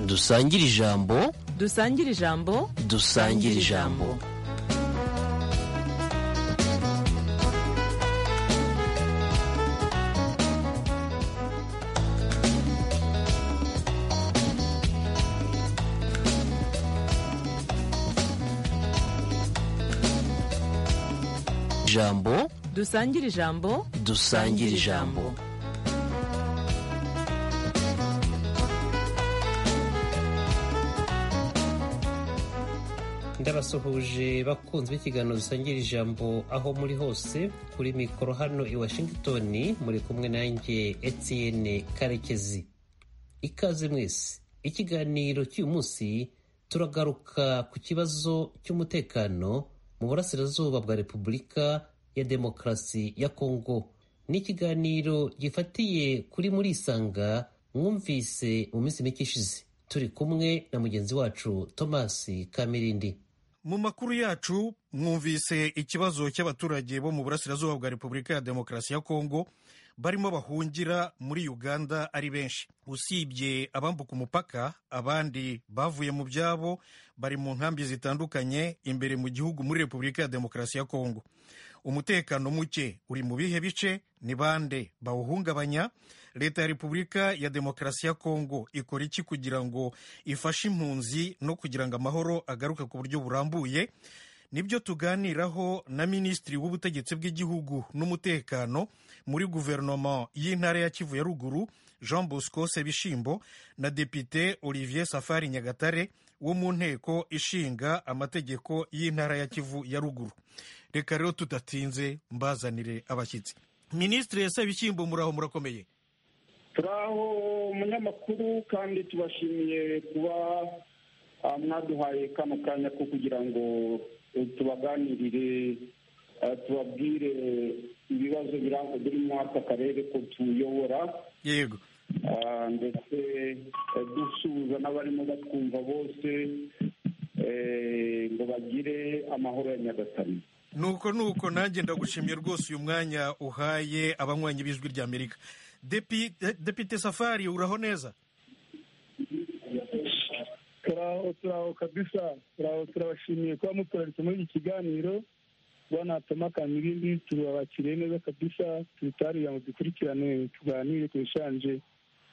dusangire ijambo dusangire ijambo dusangire ijambo ijambo dusangire ijambo dusangire ijambo ndabasuhuje bakunzi b'ikiganiro dusangira ijambo aho muri hose kuri mikoro hano i washington muri kumwe nanjye etienne karekezi ikaze mwese ikiganiro cy'uyu munsi turagaruka ku kibazo cy'umutekano mu burasirazuba bwa repubulika ya demokarasi ya kongo ni ikiganiro gifatiye kuri muri isanga mwumvise mu minsi mike ishize turi kumwe na mugenzi wacu thomas kamirindi mu makuru yacu mwumvise ikibazo cy'abaturage bo mu burasirazuba bwa repubulika ya demokarasi ya kongo barimo bahungira muri uganda ari benshi usibye abambuka umupaka abandi bavuye mu byabo bari mu nkambi zitandukanye imbere mu gihugu muri repubulika ya demokarasi ya kongo umutekano muke uri mu bihe bice ni bande bawuhungabanya leta ya repubulika ya demokarasi ya kongo ikora iki kugira ngo ifashe impunzi no kugira ngo amahoro agaruke ku buryo burambuye nibyo tuganiraho na minisitiri w'ubutegetsi bw'igihugu n'umutekano muri guverinoma y'intara ya kivu ya ruguru jean bosco sebishimbo na depite olivier safari nyagatare wo mu nteko ishinga amategeko y'intara ya kivu ya ruguru reka rero tudatinze mbazanire abashyitsi minisitiri sebishimbo muraho murakomeye turaho umunyamakuru kandi tubashimiye kuba mwaduhaye kano kanya ko kugira ngo tubaganirire tubabwire ibibazo biri muri aka karere ko tuyobora yego ndetse dusuhuza n'abarimo batwumva bose ngo bagire amahoro ya nyagatare nuko nuko nanjye ndagushimye rwose uyu mwanya uhaye abanywanyi b'ijwi rya amerika depite safari uraho neza turaho turaho kabisa turaho turabashimiye kuba mutoraritse muri iki kiganiro bwana tomakana ibindi turabakiriye neza kabisa tubitarira ngo dukurikirane tuganire ku bishanje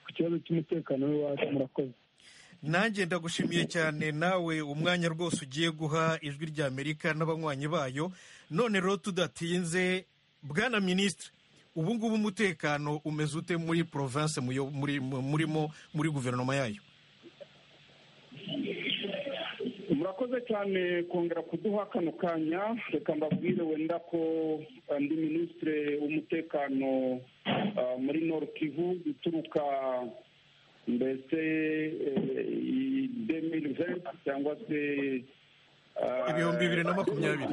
ku kibazo cy'umutekano w'iwacu murakoze nanjye ndagushimiye cyane nawe umwanya rwose ugiye guha ijwi rya amerika n'abanywanyi bayo none rero tudatinze bwana minisitiri ubu ngubu umutekano umeze ute muri porovense murimo muri guverinoma yayo murakoze cyane kongera kuduha kano kanya reka mbabwire wenda ko ndi minisitiri w'umutekano muri Kivu uturuka mbese demiri venti cyangwa se ibihumbi bibiri na makumyabiri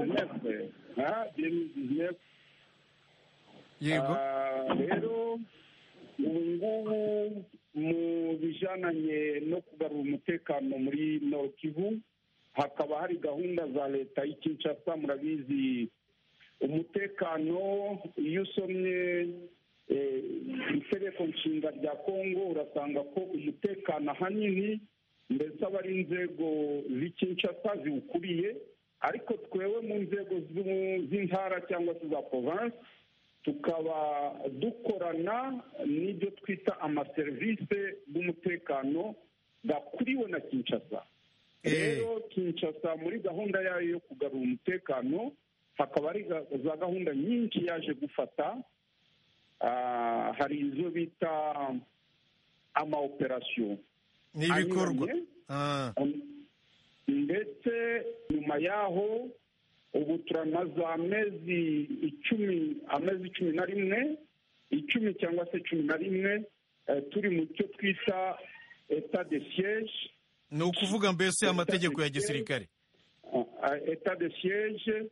yego rero ubu ngubu mu bijananye no kugarura umutekano muri Kivu hakaba hari gahunda za leta y'ikinshasa murabizi umutekano iyo usomye itegeko nshinga rya kongo urasanga ko umutekano ahanini mbese aba ari inzego z'ikinshasa ziwukuriye ariko twewe mu nzego z'intara cyangwa se za province tukaba dukorana n'ibyo twita amaserivisi y'umutekano gakuriwe na kinshasa rero kinshasa muri gahunda yayo yo kugarura umutekano hakaba ari za gahunda nyinshi yaje gufata hari izo bita ama operasiyo ni ibikorwa ndetse nyuma yaho ubu turamaze amezi icumi amezi cumi na rimwe icumi cyangwa se cumi na rimwe turi mu cyo twita eta de siyeje ni ukuvuga mbese amategeko ya gisirikare eta de siyeje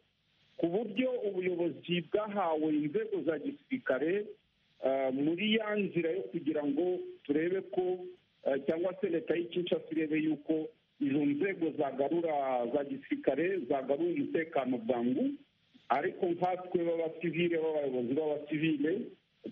ku buryo ubuyobozi bwahawe inzego za gisirikare muri ya nzira yo kugira ngo turebe ko cyangwa se leta y'ikinshasa irebe yuko izo nzego zagarura za gisirikare zagarura umutekano bwangu ariko nkatwe b'abasivile b'abayobozi b'abasivile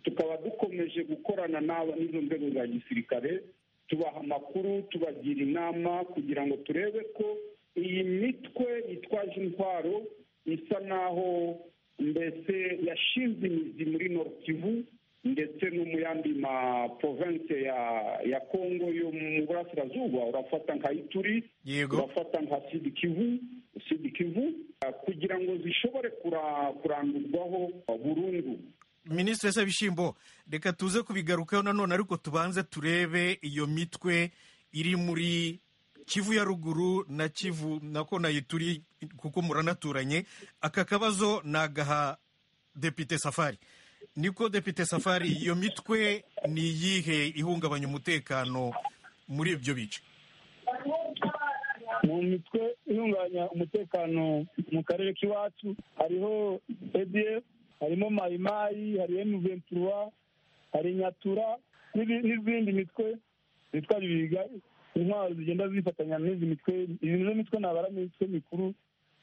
tukaba dukomeje gukorana n'izo nzego za gisirikare tubaha amakuru tubagira inama kugira ngo turebe ko iyi mitwe yitwaje intwaro isa naho mbese yashinze imizi muri Nord Kivu ndetse no mu yandi ma province ya ya Congo yo mu burasirazuba urafata nka Ituri yego urafata nka sidi kivu sidi kivu ah, kugira ngo zishobore kura- kurandurwaho ah, burundu minisitiri Sabishyimbo reka tuze kubigarukaho nanone ariko tubanze turebe iyo mitwe iri muri kivu ya ruguru na kivu nako nayo turi kuko muranaturanye aka kabazo ni agaha depite safari niko depite safari iyo mitwe ni iyihe ihungabanya umutekano muri ibyo bice mu mitwe ihungabanya umutekano mu karere k'iwacu hariho edf harimo mayimayi hari emu ventura hari nyatura n'ibi- n'izindi mitwe zitwa bibiga intwaro zigenda zifatanya n'izi mitwe izi nizo mitwe nabara mu mitwe mikuru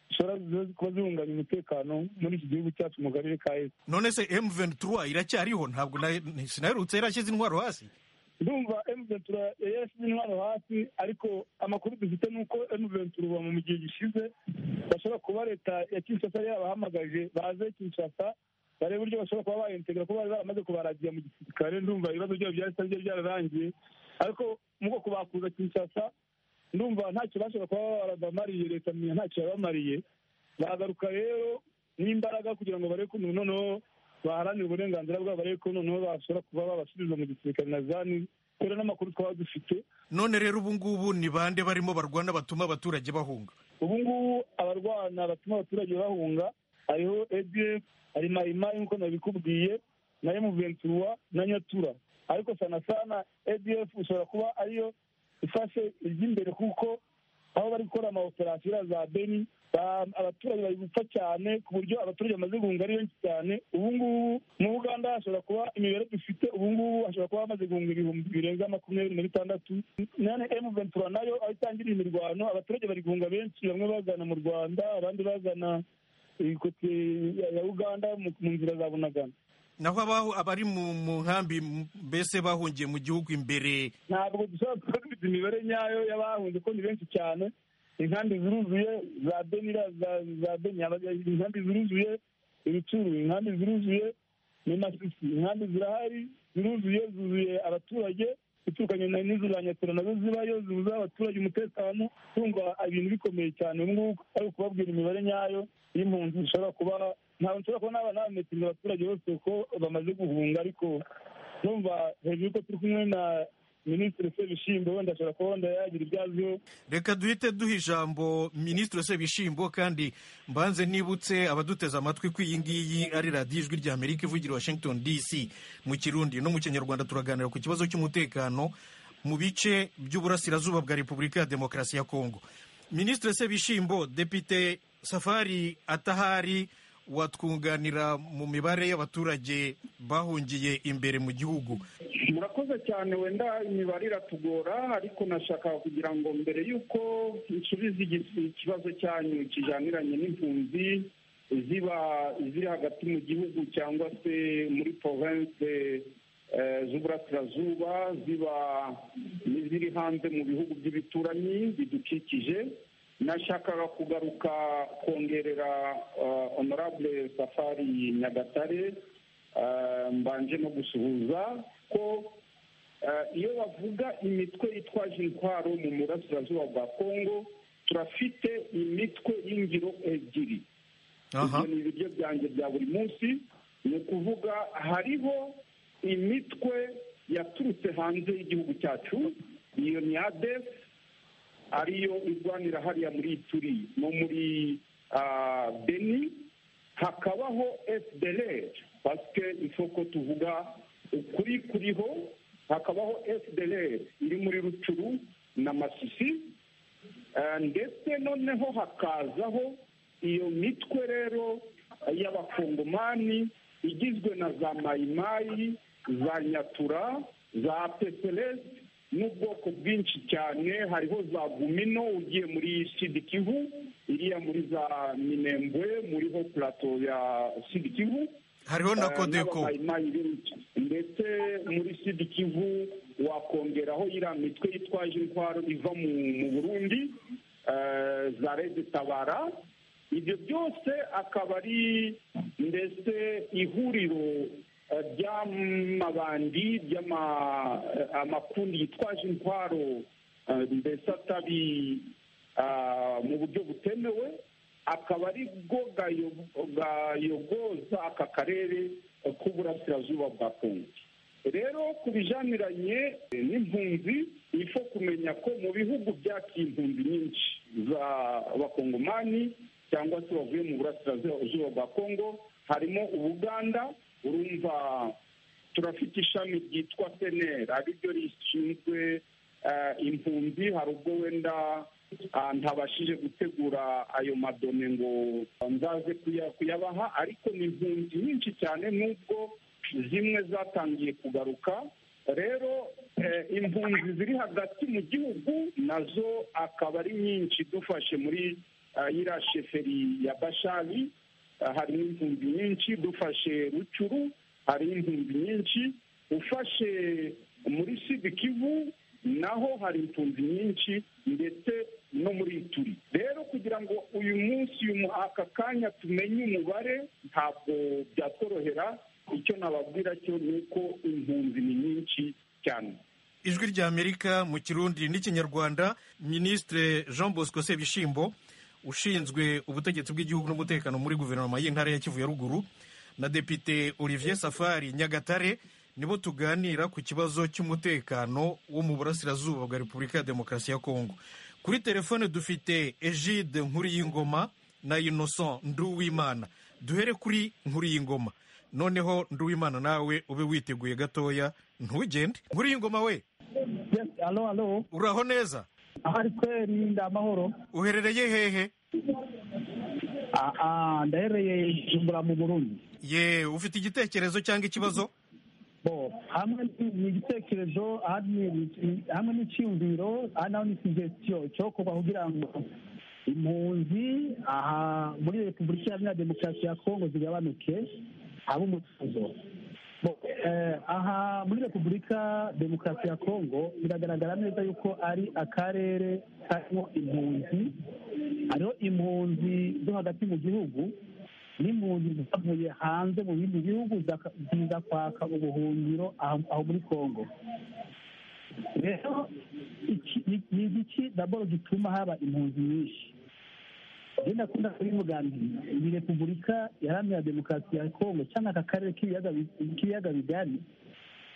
zishobora kuba zihungabanya umutekano muri iki gihugu cyacu mu karere ka efu none se M23 iracyariho ntabwo na- sinaherutse yarashyize intwaro hasi ndumva emuventura yashyize intwaro hasi ariko amakuru dufite ni uko emuventura ubu mu gihe gishize bashobora kuba leta ya kinshasa yabahamagaje baze kinshasa barebe uburyo bashobora kuba bayintegra kuko bari baramaze kubaragira mu gisirikare ndumva ibibazo byabo byahise byari byararangiye ariko mu bwoko bakuza kinshasa ndumva ntacyo bashobora kuba barabamariye leta menya ntacyo yabamariye baragaruka rero n'imbaraga kugira ngo barebe ko umuntu noneho baharanira uburenganzira bwabo barebe ko noneho bashobora kuba babasubiza mu gisirikare na zani kubera n'amakuru twaba dufite none rero ubu ngubu ni bande barimo barwana batuma abaturage bahunga ubu ngubu abarwana batuma abaturage bahunga hariho edf hari mayimayi nk'uko nabikubwiye na emuventura na nyatura ariko sana sana edf ishobora kuba ariyo ifashe iry'imbere kuko aho bari gukora amaoperasiyo iriya za beni ba- abaturage bari gupfa cyane ku buryo abaturage bamaze guhunga ari benshi cyane ubu ngubu mu buganda hashobora kuba imibare dufite ubu ngubu hashobora kuba hamaze guhunga ibihumbi birenga makumyabiri na bitandatu none emu ventura nayo aho itangiriye imirwano abaturage bari guhunga benshi bamwe bazana mu rwanda abandi bazana ikote ya uganda mu mu nzira za bunagana naho abaho abari mu mu nkambi m- mbese bahungiye mu gihugu imbere ntabwo dushobora kuba dufite imibare nyayo y'abahunze ko ni benshi cyane inkambi ziruzuye za benira za- za beni aba- inkambi ziruzuye ibicuru inkambi ziruzuye ni masisi inkambi zirahari ziruzuye zuzuye abaturage ziturukanye na- n'izo za nyatura nazo zibayo zibuza abaturage umutekano kumva ibintu bikomeye cyane ubu ngubu ari ukubabwira imibare nyayo y'impunzi zishobora kuba ntabwo nshobora kuba naba nabametiriza abaturage bose uko bamaze guhunga ariko numva hejuru yuko turi kumwe na minisitiri sebishyimbo wenda ashobora kuba wenda yagira ibyo aziho reka duhite duha ijambo minisitiri sebishimbo kandi mbanze nibutse abaduteze amatwi ko iyi ngiyi ari radiyo ijwi rya amerika ivugira i washington dc mu kirundi no mu kinyarwanda turaganira ku kibazo cy'umutekano mu bice by'uburasirazuba bwa repubulika ya demokarasi ya kongo minisitiri sebishimbo depite safari atahari watwunganira mu mibare y'abaturage bahungiye imbere mu gihugu murakoze cyane wenda imibare iratugora ariko nashaka kugira ngo mbere y'uko nsubiza igi- ikibazo cyanyu kijaniranye n'impunzi ziba ziri hagati mu gihugu cyangwa se muri province eh, z'uburasirazuba ziba n'iziri hanze mu bihugu by'ibituranyi bidukikije nashakaga kugaruka kongerera eh, honorable safari nyagatare Eh, mbanje no gusuhuza ko eh, iyo bavuga imitwe yitwaje intwaro mu burasirazuba bwa kongo turafite imitwe y'ingiro ebyiri aha ibyo ni ibiryo byanjye bya buri munsi ni ukuvuga hariho imitwe yaturutse hanze y'igihugu cyacu iyo ni adef ariyo irwanira hariya muri ituri no muri ah, beni hakabaho fdlr pasike ifo ko tuvuga ukuri kuriho hakabaho fdlr iri muri rucuru na masisi Eh, ndetse noneho hakazaho iyo mitwe rero y'abakongomani igizwe na za mayimayi za nyatura za pepeles n'ubwoko bwinshi cyane hariho za gumino ugiye muri sidikivu iriya muri za minembwe muriho plato ya sidikivu hariho na Eh, kodeko n'abamayimayi benshi. ndetse muri sidi kivu wakongeraho iriya mitwe yitwaje intwaro iva mu mu burundi eh, za rezitabara ibyo byose akaba ari ndetse ihuriro eh, ry'amabandi ry'ama- eh, amakundi yitwaje intwaro eh, mbese atabi ah, mu buryo butemewe akaba ari bwo gayo- gayogoza aka karere eh, k'uburasirazuba bwa kongo rero ku bijaniranye eh, n'impunzi ifo kumenya ko mu bihugu byakiye impunzi nyinshi za bakongomani cyangwa se bavuye mu burasirazuba bwa kongo harimo ubuganda urumva turafite ishami ryitwa seneri ari ryo rishinzwe eh, impunzi hari ubwo wenda ah, ntabashije gutegura ayo madome ngo nzaze kuya- kuyabaha ariko ni impunzi nyinshi cyane n'ubwo zimwe zatangiye kugaruka rero eh, impunzi ziri hagati mu gihugu nazo akaba ari nyinshi dufashe muri ah, iriya sheferi ya bashari Ah, hari impunzi nyinshi dufashe rucuru hari impunzi nyinshi ufashe muri sidi kivu naho hari impunzi nyinshi ndetse no muri ituri rero kugira ngo uyu munsi uyu mu- aka kanya tumenye umubare ntabwo byatworohera icyo nababwira cyo ni uko impunzi ni nyinshi cyane ijwi rya amerika mu kirundi n'ikinyarwanda minisitire jean bosco sebishimbo ushinzwe ubutegetsi bw'igihugu n'umutekano muri guverinoma y'intara ya kivu ya ruguru na depite olivier safari nyagatare nibo tuganira ku kibazo cy'umutekano wo mu burasirazuba bwa repubulika ya demokarasi ya kongo kuri telefone dufite egide nkuriyingoma na innocent nduwimana duhere kuri nkuriyingoma noneho nduwimana nawe ube witeguye gatoya ntugende nkuriyingoma we Yes, alo alo uraho neza ahari kweri ndi amahoro uherereye hehe Ah, ah, ndahereye Bujumbura mu Burundi ye ufite igitekerezo cyangwa ikibazo bo hamwe ni- ni igitekerezo ahandi ni- ni- hamwe n'icyiyumviro ahandi naho ni suggestion cyokorwa kugira ngo impunzi aha muri repubulika iharanira demokarasi ya kongo zigabanuke habe umutuzo Bo, eh, aha muri repubulika demokarasi ya kongo biragaragara neza yuko ari akarere karimo impunzi hariho impunzi zo hagati mu gihugu n'impunzi zavuye hanze mu bindi bihugu zaka- ziza kwaka ubuhungiro aho aho muri kongo rero iki- ni ni iki daboro gituma haba impunzi nyinshi rero ndakunda kubivuganira iyi repubulika iharanira demokarasi ya kongo cyangwa aka karere k'ibiyaga bi- k'ibiyaga bigari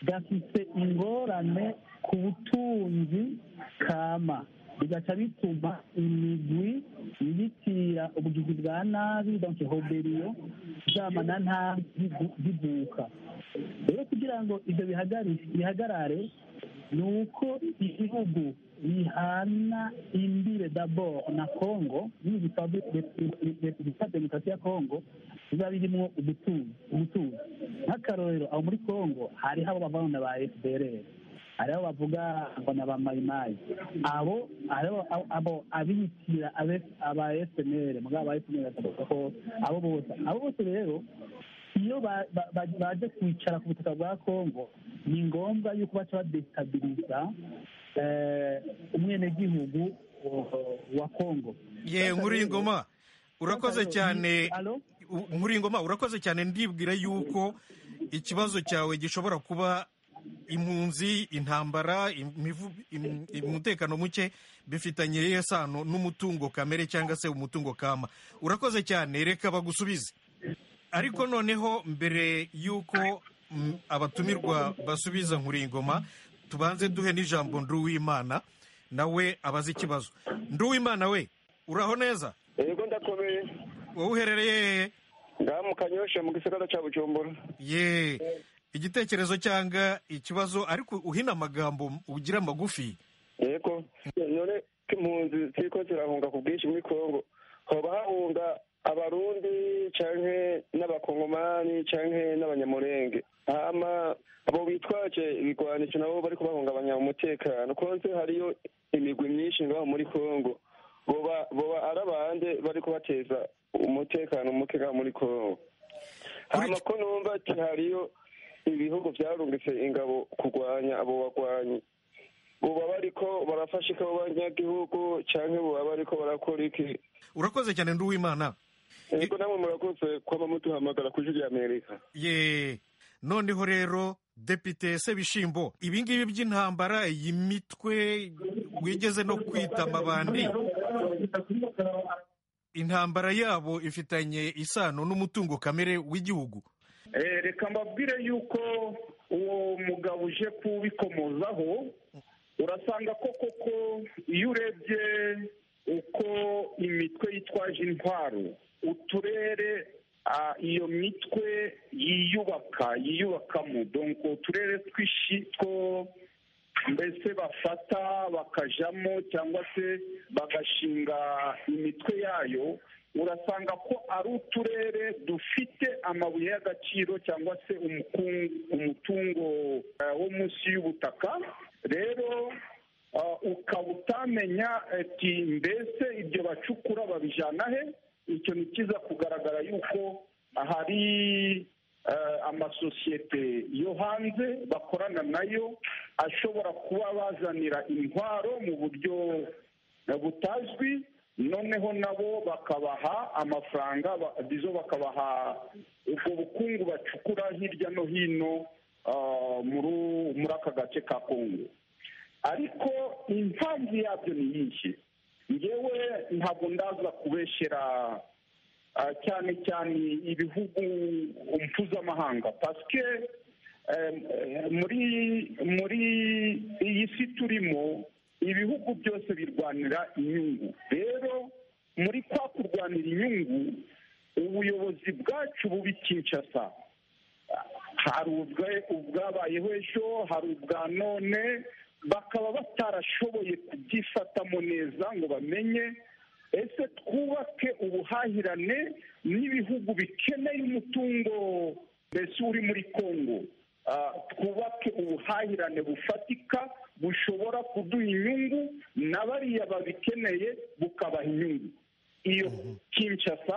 gafite ingorane ku butunzi kama bigaca bituma imigwi yibitira ubugizi bwa nabi donke hoberiyo bwama na nabi bibu- bivuka rero kugira ngo ibyo bihagarare- bihagarare ni uko ibihugu bihana imbire dabord na congo n'iyi repubulika demokarasi ya congo biba birimo ubutuzi ubutuzi nk'akarorero aho muri congo hariho abo bavana ba fdrr hariho bavuga ngo ni abamayimayi abo hariho abo- abo abibitira abe- aba fnr mugabo aba fnr bakavuga ko abo bose abo bose rero iyo ba- ba- ba- baje kwicara ku butaka bwa kongo ni ngombwa yuko baca badesitabiliza eh, umwenegihugu eh, wa kongo ye nkuriyingoma urakoze cyane Alo? U- nkuriyingoma urakoze cyane ndibwira yuko ikibazo cyawe gishobora kuba impunzi intambara imivu- im- umutekano muke bifitanye iyihe sano n'umutungo kamere cyangwa se umutungo kama urakoze cyane reka bagusubize ariko noneho mbere y'uko mm, abatumirwa basubiza nkuringoma tubanze duhe n'ijambo nduwimana nawe abaze ikibazo nduwimana we uraho neza yego ndakomeye wowe uherereye hehe ngaha mu kanyosha mu gisagara cya bujumbura ye igitekerezo cyanga ikibazo ariko uhina amagambo ugira magufi yego none ko impunzi ziriko zirahunga ku bwinshi muri kongo hoba hahunga abarundi canke n'abakongomani canke n'abanyamurenge hama abo bitwaje ibigwanico nabo bariko bahungabanya umutekano konse hariyo imigwi myinshi ngaho muri kongo boba boba ari abande bariko bateza umutekano muke ngaho muri kongo Kuri- hama ko numva ati hariyo ibihugu byarungitse ingabo kurwanya abo bagwanyi ubu baba ariko barafasha ikabo banyagihugu cyangwa ubu baba ariko barakora iki urakoze cyane nduwimana yego namwe murakoze kuba mutuhamagara ku ijwi ry'amerika ye noneho rero depite sebishimbo ibingibi by'intambara iyi mitwe wigeze no kwita amabandi intambara yabo ifitanye isano n'umutungo kamere w'igihugu Eh, reka mbabwire yuko uwo mugabo uje kubikomozaho urasanga ko koko iyo urebye uko imitwe yitwaje intwaro uturere ah, iyo mitwe yiyubaka yiyubakamo donko uturere twishi two mbese bafata bakajamo cyangwa se bagashinga imitwe yayo urasanga ko ari uturere dufite amabuye y'agaciro cyangwa se umukungu- umutungo eh, wo munsi y'ubutaka rero ah, ukaba utamenya ati mbese ibyo bacukura babijyana he icyo ni kiza kugaragara yuko hari eh, amasosiyete yo hanze bakorana nayo ashobora kuba bazanira intwaro mu buryo eh, butazwi noneho nabo bakabaha amafaranga ba- bizo bakabaha ubwo bukungu bacukura hirya no hino ah, muri- muri aka gace ka kongo ariko impamvu yabyo ni nyinshi ngewe ntabwo ndaza kubeshyera ah, cyane cyane ibihugu mpuzamahanga pasike muri muri iyi si turimo ibihugu byose birwanira inyungu rero muri kwa kurwanira inyungu ubuyobozi bwacu bubi kinshasa hari ubwa ubwabayeho ejo hari ubwa none bakaba batarashoboye kubyifatamo neza ngo bamenye ese twubake ubuhahirane n'ibihugu bikeneye umutungo mbese uri muri kongo Ah, twubake ubuhahirane bufatika bushobora kuduha inyungu na bariya babikeneye bukabaha inyungu iyo kinshasa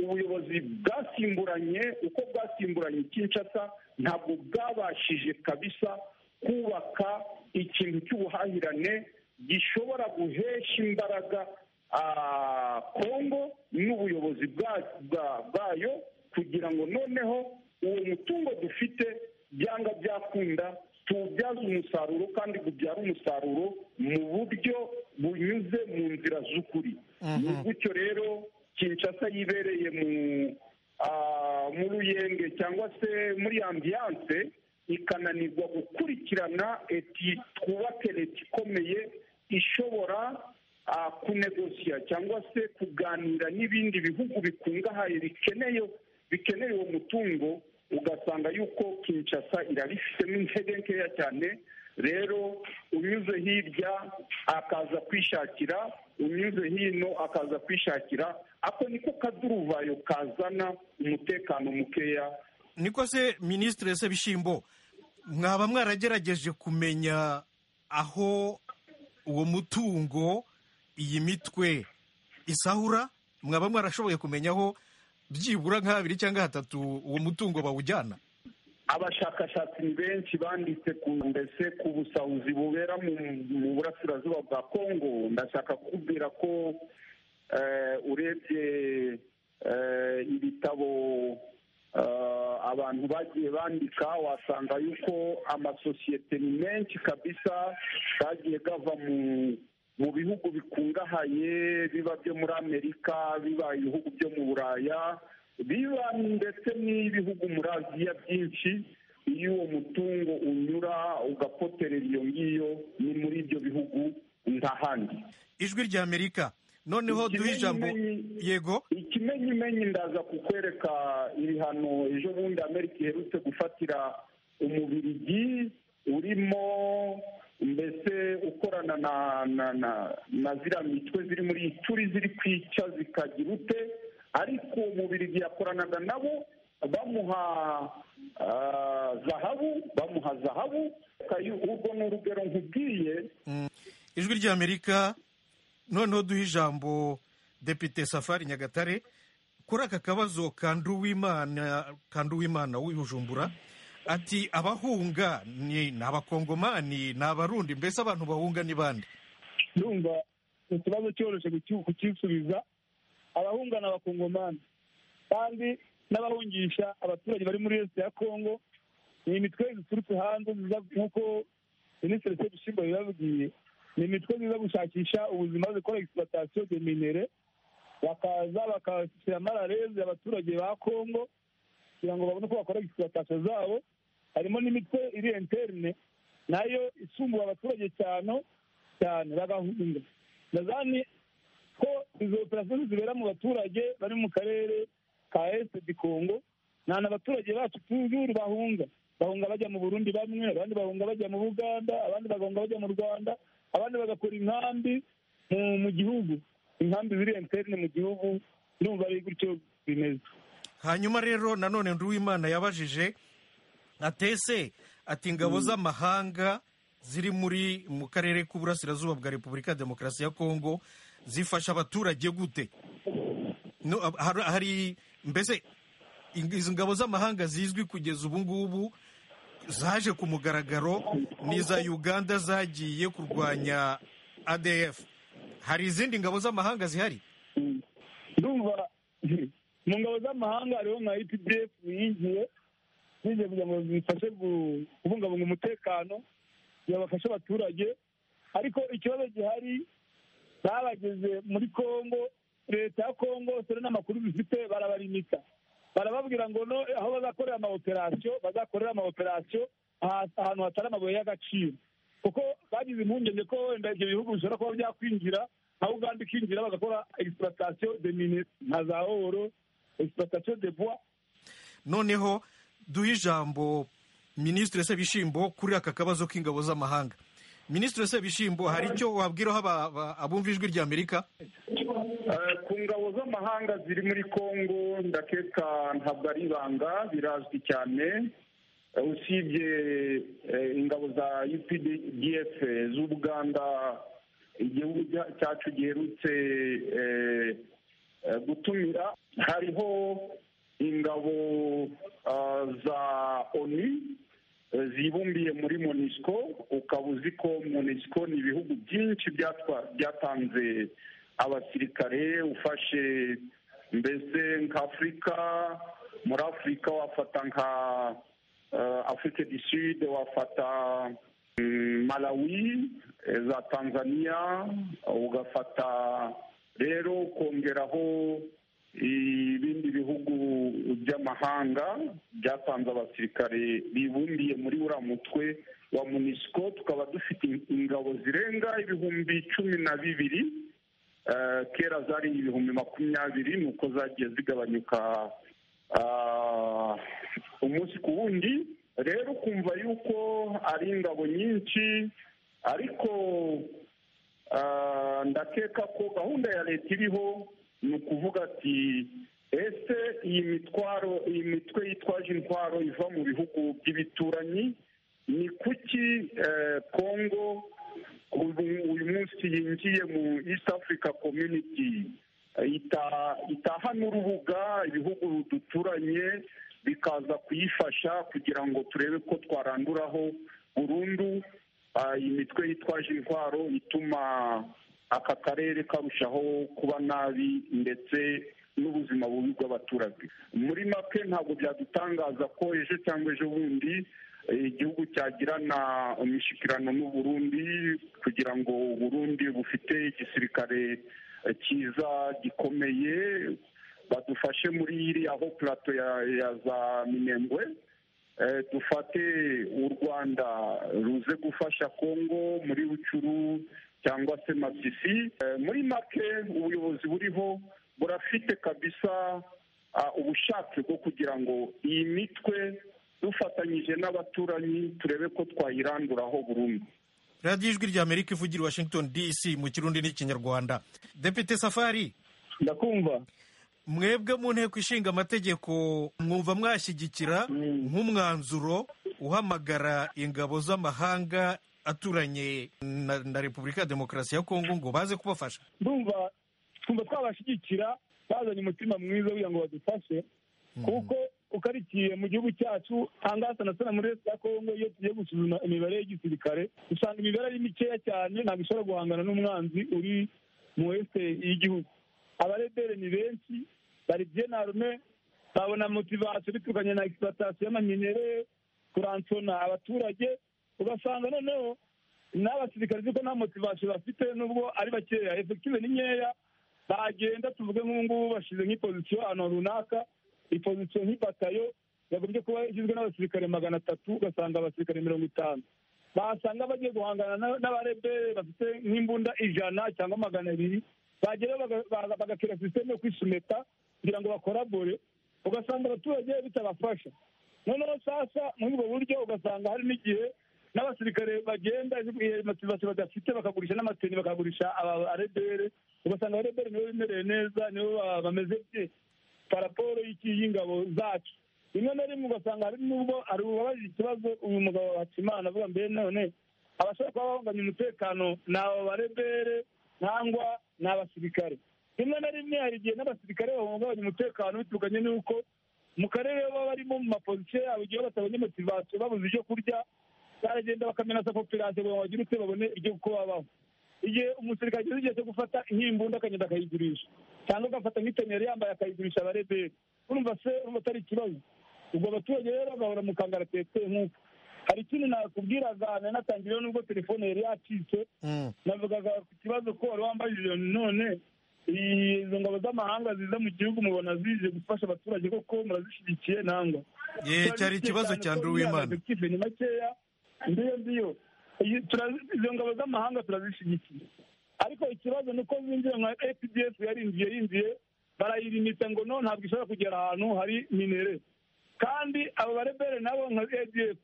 ubuyobozi bwasimburanye uko bwasimburanye kinshasa ntabwo bwabashije kabisa kubaka ikintu cy'ubuhahirane gishobora guhesha imbaraga ah, kongo n'ubuyobozi bwa- bwa- bwayo kugira ngo noneho uwo mutungo dufite byanga byakunda tuwubyaze umusaruro kandi ubyara umusaruro mu buryo bunyuze mu nzira z'ukuri ni gutyo rero kinshasa yibereye mu ah, mu ruyenge cyangwa se muri ambiyanse ikananirwa gukurikirana eti twubake leta ikomeye ishobora ah, kunegosiya cyangwa se kuganira n'ibindi bihugu bikungahaye bikeneye bikeneye uwo mutungo ugasanga yuko kinshasa irabifitemo intege nkeya cyane rero unyuze hirya akaza kwishakira unyuze hino akaza kwishakira ako niko kaduruvayo kazana umutekano mukeya niko se minisitiri sebishimbo mwaba mwaragerageje kumenya aho uwo mutungo iyi mitwe isahura mwaba mwarashoboye kumenya aho byibura nka habiri cyangwa hatatu uwo mutungo bawujyana abashakashatsi ni benshi banditse ku mbese ku busahuzi bubera mu mu burasirazuba bwa kongo ndashaka kukubwira ko eh, urebye eh, ibitabo eh, abantu bagiye bandika wasanga yuko amasosiyete ni menshi kabisa gagiye gava mu mu bihugu bikungahaye biba byo muri amerika biba ibihugu byo mu buraya biba ndetse n'ibihugu muri aziya byinshi iyo uwo mutungo unyura ugapoterera iyo ngiyo ni muri ibyo bihugu nta handi ijwi rya amerika noneho duhe ijambo yego ikimenyimenyi ndaza kukwereka ibihano ejo bundi amerika iherutse gufatira umubirigi urimo mbese ukorana na na na na ziriya mitwe ziri muri turi ziri kwica zikagira ute ariko umubirigi yakoranaga nabo bamuha ah, zahabu bamuha zahabu Kayu- urwo ni urugero nkubwiye ijwi rya amerika noneho duhe ijambo depite safari nyagatare kuri aka kabazo ka nduwimana ka nduwimana w'ibujumbura ati abahunga ni ni abakongomani ni abarundi mbese abantu bahunga ni bande ndumva ikibazo cyoroshye kuki- kukisubiza abahunga ni abakongomani kandi n'abahungisha abaturage bari muri leta ya kongo ni imitwe ziturutse hanze ziza nk'uko minisitiri se bishyimbo yabibabwiye ni imitwe ziza gushakisha ubuzima zikora egisipatasiyo de minere bakaza bakashyira amararezi abaturage ba kongo kugira ngo babone uko bakora egisipatasiyo zabo harimo n'imitwe iri interne nayo isumbuye abaturage cyane cyane bagahunga ndazani ko izo operasiyo zibera mu baturage bari mu karere ka ese di kongo nta n'abaturage bacu tuzuru bahunga bahunga bajya mu burundi bamwe abandi bahunga bajya mu buganda abandi bagahunga bajya mu rwanda abandi bagakora inkambi mu- mu gihugu inkambi ziri interne mu gihugu ndumva ari gutyo bimeze hanyuma rero nanone nduwimana yabajije atese ati ingabo z'amahanga ziri muri mu karere k'uburasirazuba bwa repubulika ya demokarasi ya kongo zifasha abaturage gute No, ab- har- hari mbese ing- izi ngabo z'amahanga zizwi kugeza ubu ngubu zaje ku mugaragaro ni iza uganda zagiye kurwanya adf hari izindi ngabo z'amahanga zihari ndumva mu ngabo z'amahanga hariho nka epdf yinjiye yinjiye kugira ngo zifashe gu- kubungabunga umutekano kugira bafashe abaturage ariko ikibazo gihari babageze muri kongo leta ya kongo dore n'amakuru bifite barabarimika barababwira ngo no aho bazakorera amaoperasiyo bazakorera amaoperasiyo aha- ahantu hatari amabuye y'agaciro kuko bagize impungenge ko wenda ibyo bihugu bishobora kuba byakwinjira aho uganda ikinjira bagakora egisipatasiyo de mine nka za oro egisipatasiyo de bois noneho duhe ijambo minisitiri sebishimbo kuri aka kabazo k'ingabo z'amahanga minisitiri sebishimbo hari icyo wabwiraho aba- aba- abumva ijwi rya amerika Eh, ku ngabo z'amahanga ziri muri congo ndakeka ntabwo ari ibanga birazwi cyane Eh, usibye eh, ingabo za updf z'ubuganda igihugu cya- cyacu giherutse eh, eh, gutumira hariho ingabo ah, za onu eh, zibumbiye muri monisco ukaba uzi ko monisco ni ibihugu byinshi byatwa- byatanze abasirikare ufashe mbese nk'afurika muri afurika wafata nka eh, afurika du sud wafata mm, malawi eh, za tanzania ugafata rero ukongeraho ibindi bihugu by'amahanga byatanze abasirikare bibumbiye muri uriya mutwe wa munisiko tukaba dufite ingabo zirenga ibihumbi cumi na bibiri Eh, kera zari ibihumbi makumyabiri ni uko zagiye zigabanyuka ah, umunsi ku wundi rero ukumva yuko ari ingabo nyinshi ariko Ah, ndakeka ko gahunda ya leta iriho ni ukuvuga ati ese iyi mitwaro iyi mitwe yitwaje intwaro iva mu bihugu by'ibituranyi ni kuki eh, congo ubu uyu munsi yinjiye mu east africa community eh, ita- itaha n'urubuga ibihugu duturanye bikaza kuyifasha kugira ngo turebe ko twaranduraho burundu Ah, iyi mitwe yitwaje intwaro ituma aka karere karushaho kuba nabi ndetse n'ubuzima bubi bw'abaturage muri make ntabwo byadutangaza ko ejo cyangwa ejo bundi eh, igihugu cyagirana imishyikirano n'u Burundi kugira ngo u Burundi bufite igisirikare eh, cyiza gikomeye badufashe muri iriya ho plato ya, ya za minembwe Eh, dufate u rwanda ruze gufasha kongo muri rucuru cyangwa se masisi Eh, muri make ubuyobozi buriho burafite kabisa ah, ubushake bwo kugira ngo iyi mitwe dufatanyije n'abaturanyi turebe ko twayiranduraho burundu radiyo ijwi rya amerika ivugira i washington dc mu kirundi n'ikinyarwanda depite safari ndakumva mwebwe mu nteko ishinga amategeko mwumva mwashyigikira nk'umwanzuro uhamagara ingabo z'amahanga aturanye na, na repubulika ya demokarasi ya kongo ngo baze kubafasha ndumva twumva twabashyigikira bazanye umutima mwiza kugira ngo badufashe kuko ukarikiye mu gihugu cyacu hangasa na sana muri leta ya kongo iyo tugiye gusuzuma imibare y'igisirikare usanga imibare ari mikeya cyane ntabwo ishobora guhangana n'umwanzi uri mu wese y'igihugu abarebere ni benshi bari byenarume babona motivasiyo biturukanye na egisipatasiyo y'amanyere kuransona abaturage ugasanga noneho n'abasirikare kuko nta motivasiyo bafite nubwo ari bakeya efektive ni nkeya bagenda tuvuge nk'ubungubu bashyize nk'ipozisiyo ahantu runaka ipozisiyo nk'ibatayo yagombye kuba igizwe n'abasirikare magana atatu ugasanga abasirikare mirongo itanu basanga bagiye guhangana na- n'abarebere bafite nk'imbunda ijana cyangwa magana abiri bagera baga- baga- bagakira sisiteme yo kwisumeta kugira ngo bakorabore ugasanga abaturage bitabafasha noneho sasa muri ubwo buryo ugasanga hari n'igihe n'abasirikare bagenda iyo motivasiyo badafite bakagurisha n'amateni bakagurisha arebere ugasanga abarebere nibo bemerewe neza nibo ba- bameze bye paraporo y'iki- y'ingabo zacu rimwe na rimwe ugasanga hari n'ubwo hari ubabajije ikibazo uyu mugabo hakimana avuga mbere none abashobora kuba bahunganya umutekano ni aba barebere cyangwa ni abasirikare rimwe na rimwe hari igihe n'abasirikare bahungabanya umutekano biturukanye n'uko mu karere baba barimo mu mapozisiyo yabo igihe batabonye motivasiyo babuze ibyo kurya baragenda bakamenaza koperative ngo bagire utwe babone ibyo uko babaho igihe umusirikare ageze igihe cyo gufata nk'imbunda akagenda akayigurisha cyangwa agafata nk'itonero yambaye akayigurisha abareberi urumva se urumva atari ikibazo ubwo abaturage rero bagahora mu kangaratete nk'uko hari ikintu nakubwiraga nanatangiyeho nubwo telefone yari yacitse Mm. navugaga ku kibazo ko wari wambajije none izo ngabo z'amahanga ziza mu gihugu mubona zije gufasha abaturage koko murazishyigikiye nangwa Eh, cyari ikibazo cya Andrew Uwimana. kive ni makeya ndiyo ndiyo Iyi- turazi- izo ngabo z'amahanga turazishyigikiye ariko ikibazo ni uko zinjiye nka apdf yarinjiye yinjiye barayirimita ngo no ntabwo ishobora kugera ahantu hari minere kandi abo barebere nabo nka adf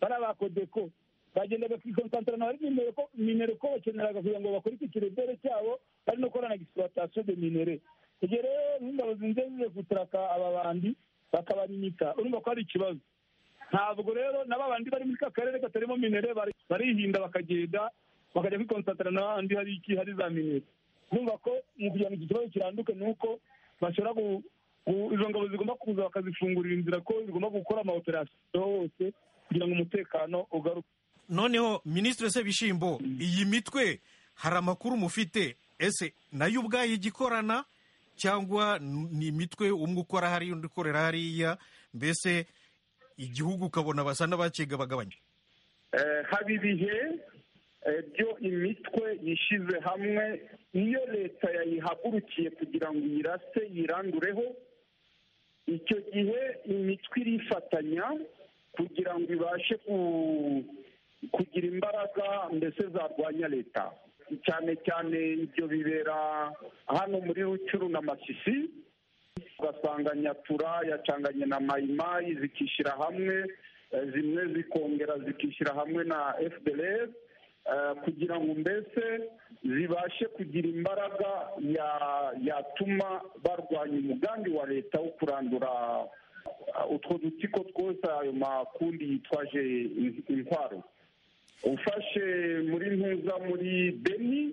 bariya ba kodeko bagendaga kwikonsantarana bari minere ko minere ko bakeneraga kugira ngo bakore iki kirebere cyabo bari no gukora na gisipuratasiyo de minere igihe rero nk'ingabo zinjiye zigiye guturaka aba bandi bakabarimita urumva ko hari ikibazo ntabwo rero na babandi bari muri ka karere katarimo minere bari- barihinda bakagenda bakajya kwikonsantarana n'ahandi hari iki hari za minere numva ko mu kugira ngo iki kibazo kiranduke ni uko bashobora gu- gu- izo ngabo zigomba kuza bakazifungurira inzira ko zigomba gukora amaoperasiyo hose kugira ngo umutekano ugaruke noneho minisitiri sebishimbo iyi mitwe hari amakuru mufite ese nayo ubwayo igikorana cyangwa n- ni imitwe umwe ukora hariya undi ukorera hariya mbese igihugu ukabona basa n'abakigabagabanya Eh, haba ibihe eh, byo imitwe yishyize hamwe iyo leta yayihagurukiye kugira ngo iyirase yirandureho icyo gihe imitwe irifatanya kugira ngo ibashe ku- kugira imbaraga mbese zarwanya leta cyane cyane ibyo bibera hano muri rucuru na masisi ugasanga nyatura yacanganye na mayimayi zikishyira hamwe eh, zimwe zikongera zikishyira hamwe na fdr kugira ngo mbese zibashe kugira imbaraga ya- yatuma barwanya umugambi wa leta wo kurandura eh, utwo dutsiko twose ayo makundi yitwaje in- intwaro ufashe muri ntuza muri beni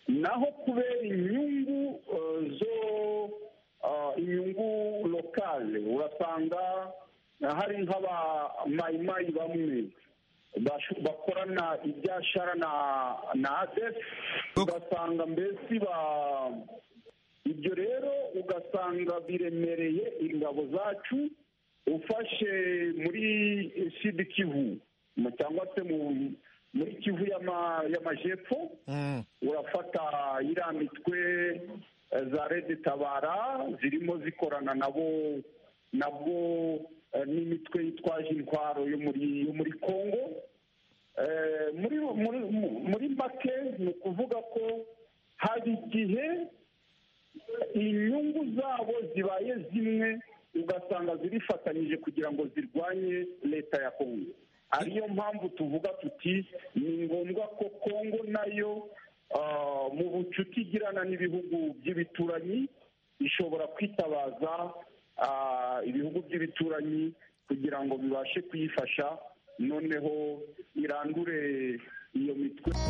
naho kubera inyungu eh, zo eh, inyungu lokale urasanga eh, hari nk'aba mayimayi bamwe bashu- bakorana ibyashara na na adef ugasanga mbese ba ibyo rero ugasanga biremereye ingabo zacu ufashe muri sidi kivu mu- cyangwa se mu- muri kivu y'ama- y'amajepfo Mm. urafata iriya mitwe eh, za rede tabara zirimo zikorana nabo nabwo eh, n'imitwe yitwaje intwaro yo muri yo muri congo Eh, muri muri muri make ni ukuvuga ko hari igihe inyungu zabo zibaye zimwe ugasanga zirifatanyije kugira ngo zirwanye leta ya kongo ariyo mpamvu tuvuga tuti ni ngombwa ko kongo nayo ah, mu bucuti igirana n'ibihugu by'ibituranyi ishobora kwitabaza ah, ibihugu by'ibituranyi kugira ngo bibashe kuyifasha noneho irandure iyo mitwe